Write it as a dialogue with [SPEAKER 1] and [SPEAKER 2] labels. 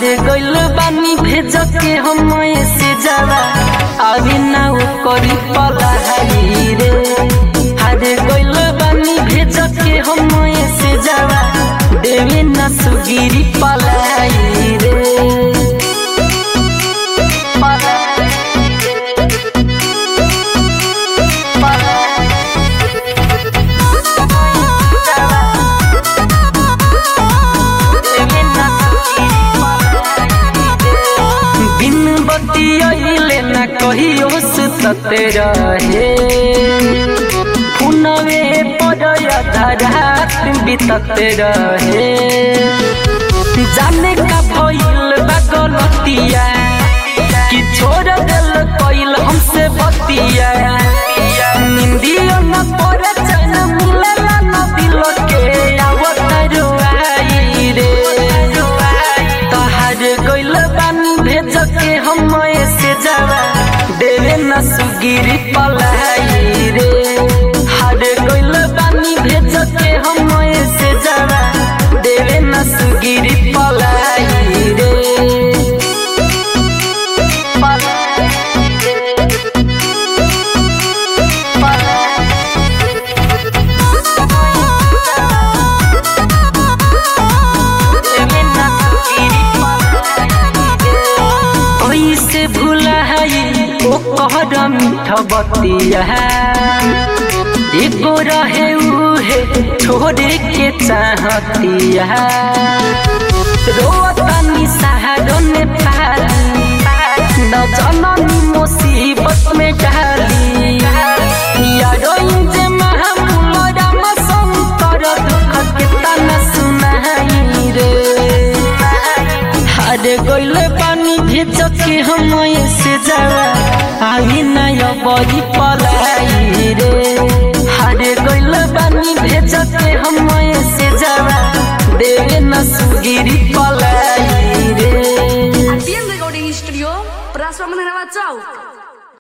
[SPEAKER 1] हारे गइल बानी भेज के हम से जावा अभी ना उ करी पलाई रे हारे गइल बानी भेज के हम से जावा देवे ना सुगिरी पलाई रे पलाई रे पलाई बिन बतियले न कहियो सुतते रहे पुनवे पड़या रात बितते रहे जाने का भइल बा गलतिया कि छोड़ दिल कइल हमसे बतिया निंदियो न पड़े चैन मिलेला न दिल के आवत रुआई रे तहार गइल बानी भेज के हम से जावा देवे न सुगिरी पलाई रे हार गइल बानी भेज के हम से जावा देवे न सुगिरी पलाई रे पलाई रे से भूला ओ कहर मीठ बतिया एगो रहे उहे छोड़े के चाहतिया रोतनी सहारो ने पाली न जननी मुसीबत में डाली यारो जे महामूल राम शंकर दुख के तना सुनाई रे हारे गइले पानी भेज के हम से जावा आई नय बड़ी पलाई रे हारे गइले पानी भेज के हम से जावा देवे न सुगिरी पलाई रे
[SPEAKER 2] Atiende Recording Studio, Praswa Menerawa Chowk.